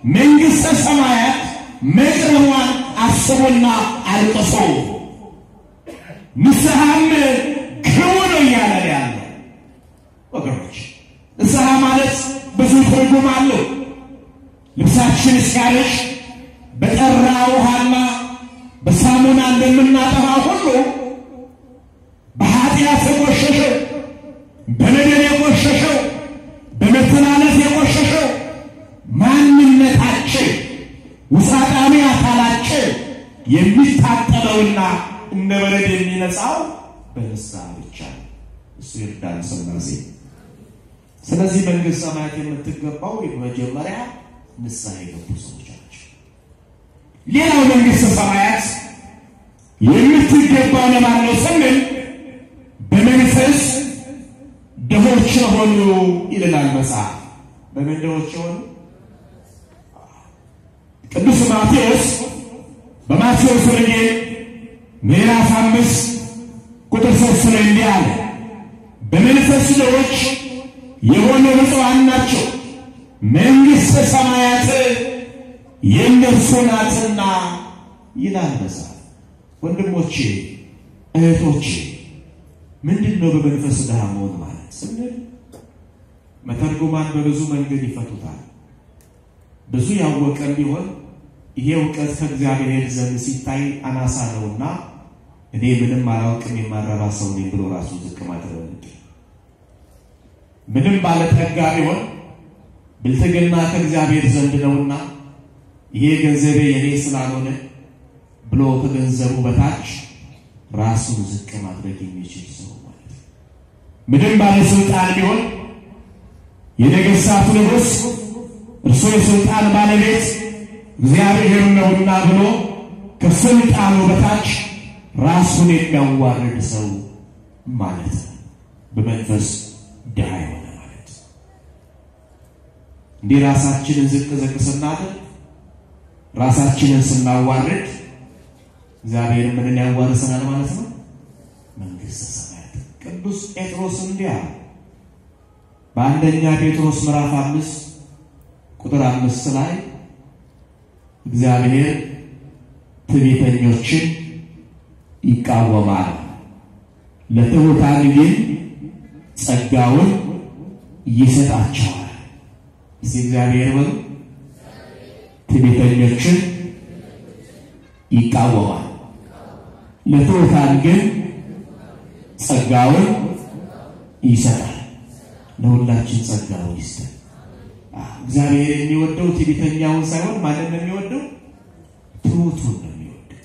መንግሥተ ሰማያት መቅረቧን አስቡና አልቅሱ። ንስሐም ግቡ ነው እያለ ያለ ወገኖች። ንስሐ ማለት ብዙ ትርጉም አለው። ልብሳችን ሲያረሽ በጠራ ውሃና በሳሙና እንደምናጠራ ሁሉ በኃጢአት የቆሸሸው በበደል የቆሸሸው በመተላለፍ የቆሸሸው ማንነታችን ውሳጣዊ አካላችን የሚታጠበውና እንደ በረድ የሚነጻው በንስሐ ብቻ ነው። እሱ ይርዳን ስላሴ። ስለዚህ መንግሥተ ሰማያት የምትገባው መጀመሪያ ንስሐ የገቡ ሰዎች ናቸው። ሌላው መንግሥተ ሰማያት የምትገባው ለማን ነው ስንል በመንፈስ ድሆች የሆኑ ይልናል መጽሐፍ። በምን ድሆች የሆኑ? ቅዱስ ማቴዎስ በማቴዎስ ወንጌል ምዕራፍ አምስት ቁጥር ሶስት ላይ እንዲህ አለ፣ በመንፈስ ድሆች የሆኑ ብፁዓን ናቸው መንግሥተ ሰማያት የእነርሱ ናትና ይላል መጽሐፍ። ወንድሞቼ እህቶቼ ምንድን ነው በመንፈስ ድሃ መሆን ማለት ስንል መተርጉማን በብዙ መንገድ ይፈቱታል። ብዙ ያወቀን ቢሆን ይሄ እውቀት ከእግዚአብሔር ዘንድ ሲታይ አናሳ ነውና እኔ ምንም አላውቅም የማረባ ሰው ነኝ ብሎ ራሱ ዝቅ ማድረግ ምንም ባለጠጋ ቢሆን ብልጥግና ከእግዚአብሔር ዘንድ ነውና ይሄ ገንዘቤ የኔ ስላልሆነ ብሎ ከገንዘቡ በታች ራሱን ዝቅ ማድረግ የሚችል ሰው ማለት ነው። ምንም ባለስልጣን ቢሆን የነገሥታቱ ንጉሥ እርሱ የስልጣን ባለቤት እግዚአብሔር ነውና ብሎ ከስልጣኑ በታች ራሱን የሚያዋርድ ሰው ማለት ነው። በመንፈስ ድሃ የሆነ ማለት እንዲህ ራሳችንን ዝቅ ዝቅ ስናደርግ ራሳችንን ስናዋርድ እግዚአብሔር ምንን ያዋርሰናል ማለት ነው? መንግሥተ ሰማያት። ቅዱስ ጴጥሮስ እንዲህ አለ በአንደኛ ጴጥሮስ ምዕራፍ አምስት ቁጥር አምስት ላይ እግዚአብሔር ትዕቢተኞችን ይቃወማል፣ ለትሑታን ግን ጸጋውን ይሰጣቸዋል። እስቲ እግዚአብሔር በሉ ትዕቢተኞችን ይቃወማል፣ ለትሑታን ግን ጸጋውን ይሰጣል። ለሁላችን ጸጋውን ይስጠን። እግዚአብሔር የሚወደው ትዕቢተኛውን ሳይሆን ማንን ነው የሚወደው? ትሑቱን ነው የሚወደው።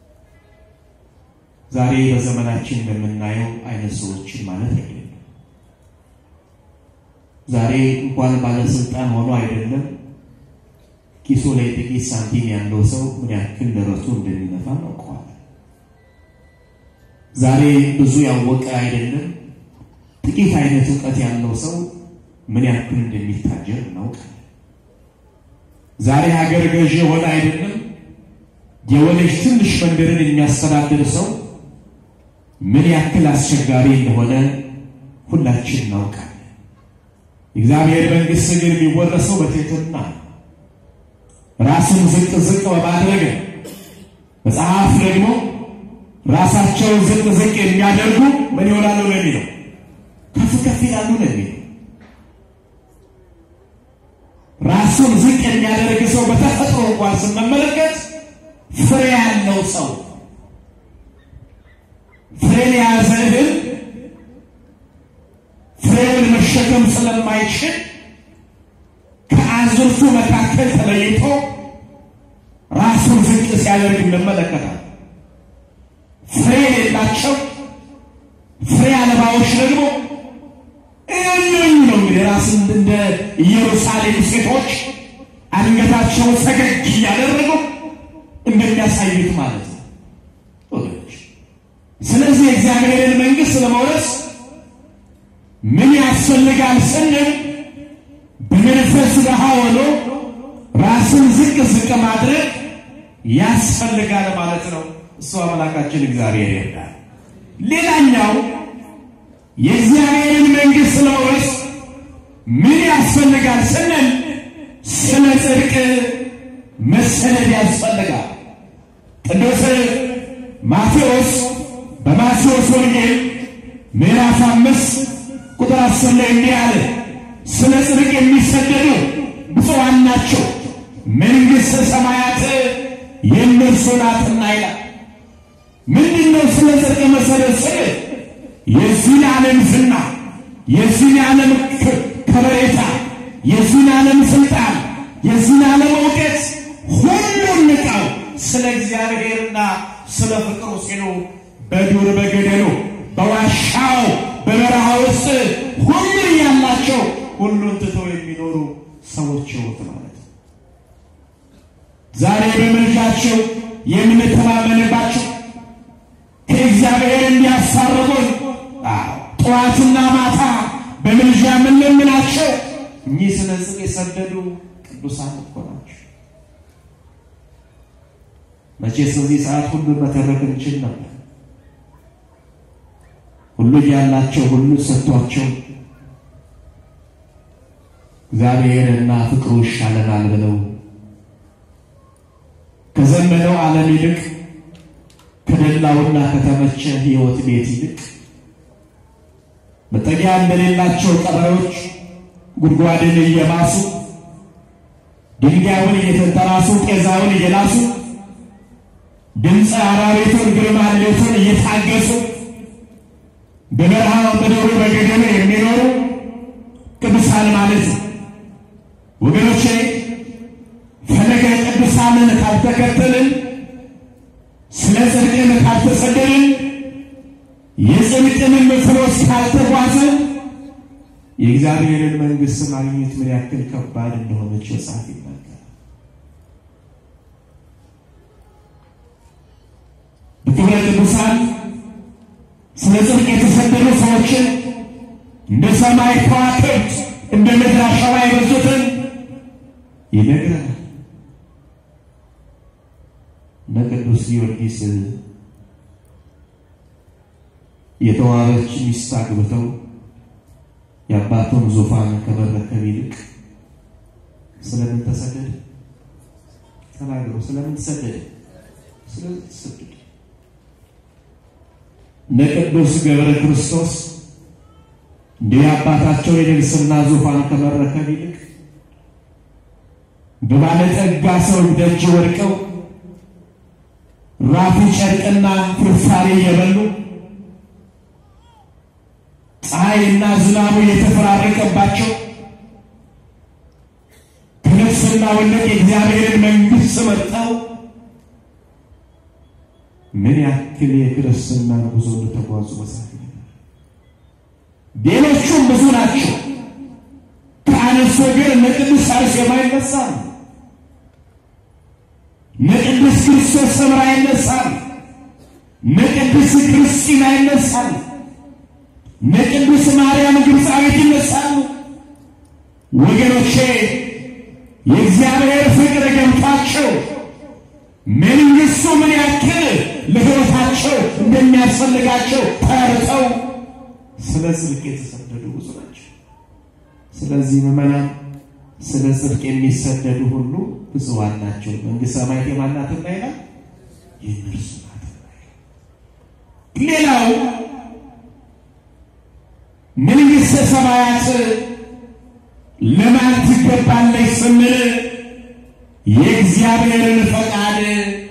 ዛሬ በዘመናችን እንደምናየው አይነት ሰዎችን ማለት አይደለም። ዛሬ እንኳን ባለስልጣን ሆኖ አይደለም ኪሱ ላይ ጥቂት ሳንቲም ያለው ሰው ምን ያክል ደረቱ እንደሚነፋ እናውቀዋለን። ዛሬ ብዙ ያወቀ አይደለም ጥቂት አይነት እውቀት ያለው ሰው ምን ያክል እንደሚታጀር እናውቃለን። ዛሬ ሀገር ገዢ የሆነ አይደለም የሆነች ትንሽ መንደርን የሚያስተዳድር ሰው ምን ያክል አስቸጋሪ እንደሆነ ሁላችን እናውቃለን። የእግዚአብሔር መንግሥት ግን የሚወረሰው በትሕትና ነው። ራስን ዝቅ ዝቅ በማድረግ መጽሐፍ ደግሞ ራሳቸውን ዝቅ ዝቅ የሚያደርጉ ምን ይሆናሉ ነው የሚለው ከፍ ከፍ ይላሉ ነው የሚለው። ራሱን ዝቅ የሚያደርግ ሰው በተፈጥሮ እንኳን ስንመለከት ፍሬ ያለው ሰው ፍሬን የያዘ እህል ፍሬውን መሸከም ስለማይችል ከአዝርቱ መካከል ተለይቶ ራሱን ዝቅ ሲያደርግ እንመለከታል። ፍሬ የሌላቸው ፍሬ አልባዎች ደግሞ እነኝ ነው እንግዲህ ራስን እንደ ኢየሩሳሌም ሴቶች አንገታቸውን ፈገግ እያደረጉ እንደሚያሳዩት ማለት ነው ወገኖች። ስለዚህ የእግዚአብሔርን መንግሥት ለመውረስ ምን ያስፈልጋል ስንል በመንፈስ ድሃ ሆኖ ራስን ዝቅ ዝቅ ማድረግ ያስፈልጋል ማለት ነው። እሱ አምላካችን እግዚአብሔር ይርዳል። ሌላኛው የእግዚአብሔርን መንግሥት ለመውረስ ምን ያስፈልጋል ስንል ስለ ጽድቅ መሰደድ ያስፈልጋል። ቅዱስ ማቴዎስ በማቴዎስ ወንጌል ምዕራፍ አምስት ቁጥር አስር ላይ እንዲህ አለ፣ ስለ ጽድቅ የሚሰደዱ ብፁዓን ናቸው መንግሥተ ሰማያት የእነርሱ ናትና ይላል። ምንድን ነው ስለ ጽድቅ መሰደድ ስል? የዚህን ዓለም ዝና፣ የዚህን ዓለም ከበሬታ፣ የዚህን ዓለም ስልጣን፣ የዚህን ዓለም እውቀት ሁሉን ንቀው ስለ እግዚአብሔርና ስለ ፍቅሩ ሲሉ በዱር በገደሉ በዋሻው በበረሃ ውስጥ ሁሉን ያላቸው ሁሉን ትተው የሚኖሩ ሰዎች ሕይወት ማለት ነው። ዛሬ በምልጃቸው የምንተማመንባቸው ከእግዚአብሔር እንዲያሳርጉን ጠዋትና ማታ በምልጃ የምንለምናቸው እኚህ ስለ ጽድቅ የሰደዱ ቅዱሳን እኮ ናቸው። መቼስ በዚህ ሰዓት ሁሉን መተረክ እንችል ነበር። ሁሉ ያላቸው ሁሉ ሰጥቷቸው እግዚአብሔርና ፍቅሩ ይሻለናል ብለው ከዘመነው ዓለም ይልቅ ከደላውና ከተመቸ ሕይወት ቤት ይልቅ መጠጊያ እንደሌላቸው ቀበሮች ጉድጓድን እየማሱ ድንጋዩን እየተንተራሱ ጤዛውን እየላሱ ድምፀ አራዊቱን ግርማ ሌቱን እየታገሱ በበረሃ በደሩ በገደሉ የሚኖሩ ቅዱሳን ማለት ነው። ወገኖቼ ፈለገ ቅዱሳንን ካልተከተልን ስለ ጽድቅን ካልተሰደድን የጽድቅንም ፍኖት ካልተጓዝን የእግዚአብሔርን መንግሥት ማግኘት ምን ያክል ከባድ እንደሆነች መጽሐፍ ይናገራል። በክብረ ቅዱሳን ስለ ጽድቅ የተሰደዱ ሰዎችን እንደ ሰማይ ከዋክብት እንደ ምድር አሸዋ የበዙትን ይነግረናል። እነ ቅዱስ ጊዮርጊስ የተዋበች ሚስት አግብተው የአባቱን ዙፋን ከመረከብ ይልቅ ስለምን ተሰደደ? ተናግሮ ስለምን ተሰደደ? ስለምን ተሰደደ? እነ ቅዱስ ገብረ ክርስቶስ እንዲህ አባታቸው የንግሥና ዙፋን ከመረከብ ይልቅ በባለጠጋ ሰው ደጅ ወድቀው ራፊ ጨርቅና ፍርፋሪ እየበሉ ፀሐይና ዝናቡ የተፈራረቀባቸው ከነፍስና ወለቅ የእግዚአብሔርን መንግሥት መርጠው ምን ያክል የክርስትናን ጉዞ እንደተጓዙ መጽሐፍ ሌሎቹም ብዙ ናቸው። ከአነሱ ግን እነ ቅዱስ አርሴማ ይነሳሉ። እነ ቅዱስ ክርስቶስ ሰምራ ይነሳሉ። እነ ቅዱስ ክርስቲና ይነሳሉ። እነ ቅዱስ ማርያም ግብፃዊት ይነሳሉ። ወገኖቼ የእግዚአብሔር ፍቅር ገብቷቸው መንግሥቱ ምን ያክል ለሕይወታቸው እንደሚያስፈልጋቸው ተርተው ስለ ጽድቅ የተሰደዱ ብዙ ናቸው። ስለዚህ ምዕመናን ስለ ጽድቅ የሚሰደዱ ሁሉ ብፁዓን ናቸው፣ መንግሥተ ሰማያት የማን ናትና ይላል? የእነርሱ ናትና ይላል። ሌላው መንግሥተ ሰማያት ለማን ትገባለች ስንል የእግዚአብሔርን ፈቃድ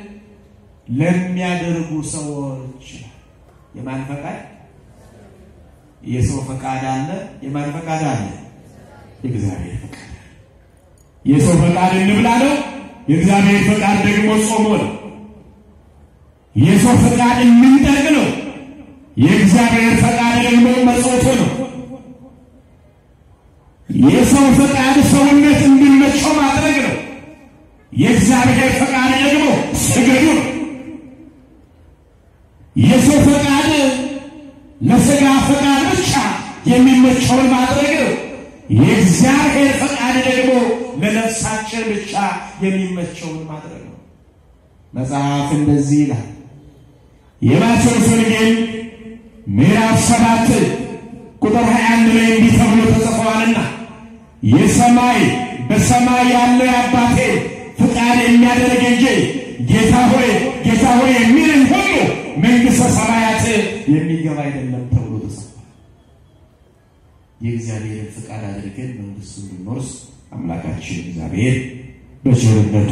ለሚያደርጉ ሰዎች የማን ፈቃድ? የሰው ፈቃድ አለ። የማን ፈቃድ አለ? የእግዚአብሔር ፈቃድ። የሰው ፈቃድ እንብላ ነው። የእግዚአብሔር ፈቃድ ደግሞ ጾሞ ነው። የሰው ፈቃድ እንንጠቅ ነው። የእግዚአብሔር ፈቃድ ደግሞ መጽወቱ ነው። የሰው ፈቃድ ሰውነት እንዲመቸው ማድረግ ነው። የእግዚአብሔር ፈቃድ ደግሞ ስገዱ ነው። የሰው ፈቃድ ለሥጋ ፈቃድ ብቻ የሚመቸውን ማድረግ ነው። የእግዚአብሔር ፈቃድ ደግሞ ለነፍሳችን ብቻ የሚመቸውን ማድረግ ነው። መጽሐፍ እንደዚህ ይላል። የማቴዎስ ወንጌል ምዕራፍ ሰባት ቁጥር 21 ላይ እንዲህ ተብሎ ተጽፏልና የሰማይ በሰማይ ያለው የአባቴ ፍቃድ የሚያደርግ እንጂ ጌታ ሆይ ጌታ ሆይ የሚልን ሁሉ መንግሥተ ሰማያት የሚገባ አይደለም ተብሎ ተጽፏል። የእግዚአብሔርን ፍቃድ አድርገን መንግሥቱን እንድንወርስ አምላካችን እግዚአብሔር በቸርነቱ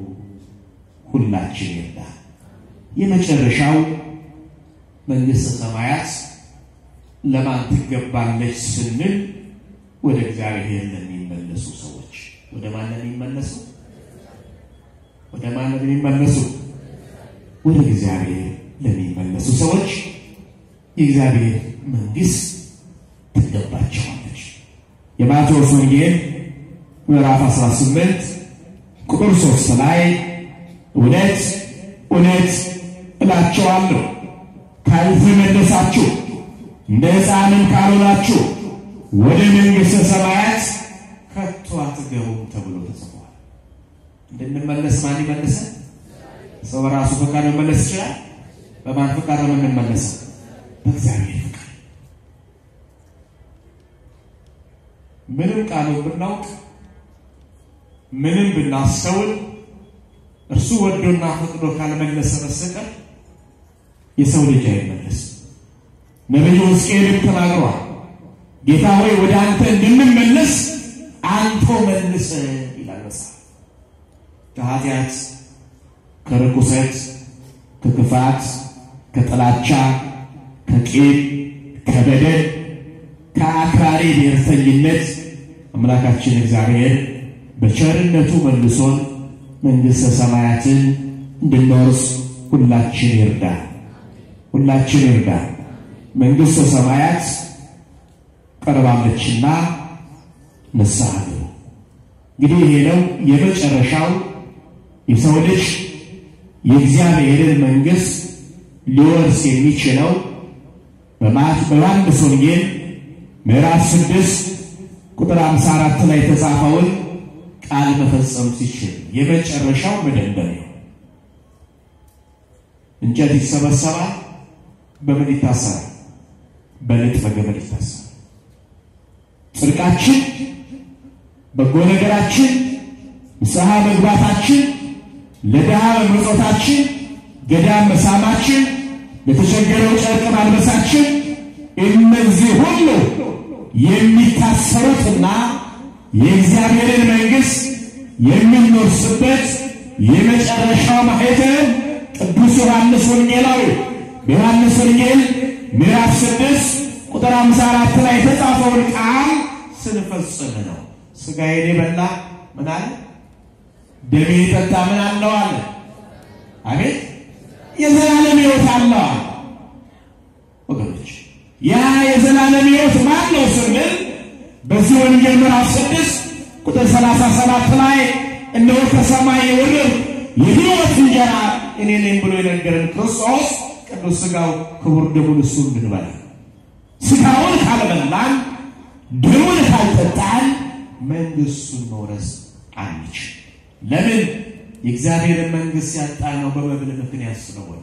ሁላችን ይርዳል። የመጨረሻው መንግሥተ ሰማያት ለማን ትገባለች ስንል ወደ እግዚአብሔር ለሚመለሱ ሰዎች። ወደ ማን ለሚመለሱ? ወደ ማን ለሚመለሱ? ወደ እግዚአብሔር ለሚመለሱ ሰዎች የእግዚአብሔር መንግሥት ትገባቸዋለች። የማቴዎስ ወንጌል ምዕራፍ 18 ቁጥር 3 ላይ እውነት እውነት እላቸዋለሁ ካልተመለሳችሁ እንደ ሕፃንም ካልሆናችሁ ወደ መንግሥተ ሰማያት ከቶ አትገቡም ተብሎ ተጽፏል። እንድንመለስ ማን ይመልሰን? ሰው በራሱ ፈቃድ መመለስ ይችላል። በማን ፈቃድ ነው የምንመለሰው? በእግዚአብሔር ፈቃድ። ምንም ቃሉን ብናውቅ ምንም ብናስተውል እርሱ ወዶና ፈቅዶ ካልመለሰ በስተቀር የሰው ልጅ አይመለስም። ነቢዩ ሕዝቅኤል ተናግሯል። ጌታ ሆይ ወደ አንተ እንድንመለስ አንተው መልሰ ይላል መጽሐፍ። ከኃጢአት፣ ከርኩሰት፣ ከክፋት፣ ከጥላቻ፣ ከቂም፣ ከበደል፣ ከአክራሪ ብሔርተኝነት አምላካችን እግዚአብሔር በቸርነቱ መልሶን መንግሥተ ሰማያትን እንድንወርስ ሁላችን ይርዳል። ሁላችን ይርዳል። መንግሥተ ሰማያት ቀርባለችና ንስሐ ግቡ። እንግዲህ ይሄ ነው የመጨረሻው የሰው ልጅ የእግዚአብሔርን መንግሥት ሊወርስ የሚችለው በዮሐንስ ወንጌል ምዕራፍ ስድስት ቁጥር አምሳ አራት ላይ የተጻፈውን ቃል መፈጸም ሲችል የመጨረሻው መደምደሚያው እንጨት ይሰበሰባል። በምን ይታሰራል? በልጥ በገመድ ይታሰራል። ጽድቃችን፣ በጎ ነገራችን፣ ንስሐ መግባታችን፣ ለድሃ መምጽወታችን፣ ገዳም መሳማችን፣ ለተቸገረው ጨርቅ ማልበሳችን እነዚህ ሁሉ የሚታሰሩትና የእግዚአብሔርን መንግሥት የምንወርስበት የመጨረሻው ማኅተም ቅዱስ ዮሐንስ ወንጌላዊ በዮሐንስ ወንጌል ምዕራፍ ስድስት ቁጥር አምሳ አራት ላይ የተጻፈውን ቃል ስንፈጽም ነው። ሥጋዬን የበላ ምን አለ? ደሜ የጠጣ ምን አለው አለ? አቤት የዘላለም ሕይወት አለው አለ። ወገኖች ያ የዘላለም ሕይወት ማን ነው ስንል በዚህ ወንጌል ምዕራፍ ስድስት ቁጥር ሰላሳ ሰባት ላይ እነሆ ከሰማይ የወረደ የሕይወት እንጀራ እኔ ነኝ ብሎ የነገረን ክርስቶስ ቅዱስ ሥጋው ክቡር ደሙን እሱ እንድንበላ ሥጋውን ካልበላን ደሙን ካልጠጣን መንግሥቱን መውረስ አንችል። ለምን? የእግዚአብሔርን መንግሥት ያጣነው በመብል ምክንያት ስለሆነ።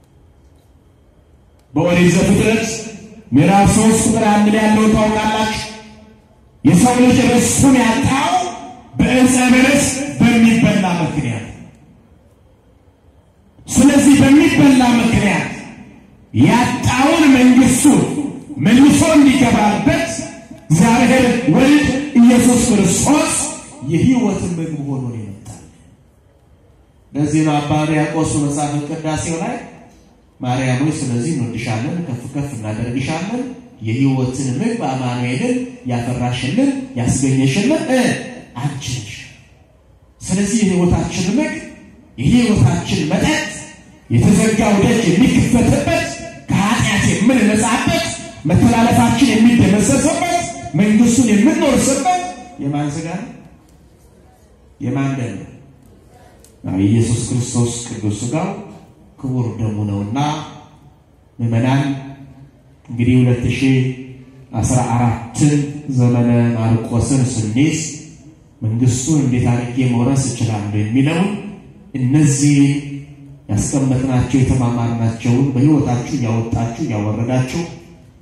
በኦሪት ዘፍጥረት ምዕራፍ ሶስት ቁጥር አንድ ላይ ያለውን ታውቃላችሁ። የሰው ልጅ ርስቱን ያጣው በዕፀ በለስ በሚበላ ምክንያት ስለዚህ በሚበላ ምክንያት ያጣውን መንግሥቱን መልሶ እንዲገባበት እግዚአብሔር ወልድ ኢየሱስ ክርስቶስ የሕይወትን ምግብ ሆኖ ይመጣል። ለዚህ ነው አባ ሕርያቆስ መጽሐፈ ቅዳሴው ላይ ማርያም ሆይ ስለዚህ እንወድሻለን፣ ከፍ ከፍ እናደርግሻለን፣ የሕይወትን ምግብ አማኑኤልን ያፈራሽልን ያስገኘሽልን አንቺ ነሽ። ስለዚህ የሕይወታችን ምግብ የሕይወታችን መጠጥ የተዘጋው ደጅ የሚከፈትበት ከኃጢአት የምንነጻበት መተላለፋችን የሚደመሰስበት መንግሥቱን የምንወርስበት የማን ሥጋ ነው? የማን ደም ነው? የኢየሱስ ክርስቶስ ቅዱስ ሥጋው ክቡር ደሙ ነውና ምዕመናን እንግዲህ ሁለት ሺህ አስራ አራትን ዘመነ ማርቆስን ስንይዝ መንግሥቱን እንዴት አድርጌ መውረስ እችላለሁ የሚለውን እነዚህ ያስቀመጥናቸው የተማማርናቸውን በሕይወታችሁ እያወጣችሁ እያወረዳችሁ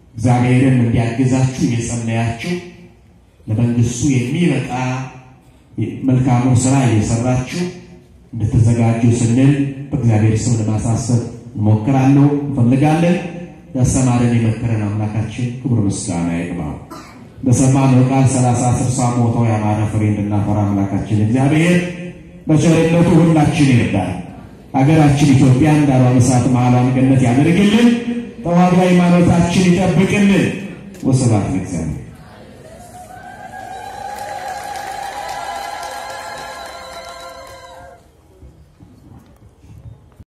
እግዚአብሔርን እንዲያግዛችሁ እየጸለያችሁ ለመንግሥቱ የሚበቃ መልካሙን ስራ እየሰራችሁ እንድትዘጋጁ ስንል በእግዚአብሔር ስም ለማሳሰብ እንሞክራለሁ እንፈልጋለን። ያስተማረን የመከረን አምላካችን ክብር ምስጋና ይግባው። በሰማነው ቃል ሰላሳ ስልሳ ሞቶ ያማረ ፍሬ እንድናፈራ አምላካችን እግዚአብሔር በቸርነቱ ሁላችን ይርዳል። ሀገራችን ኢትዮጵያን ዳሯን እሳት መሃሏን ገነት ያደርግልን። ተዋሕዶ ሃይማኖታችን ይጠብቅልን። ወስብሐት ለእግዚአብሔር።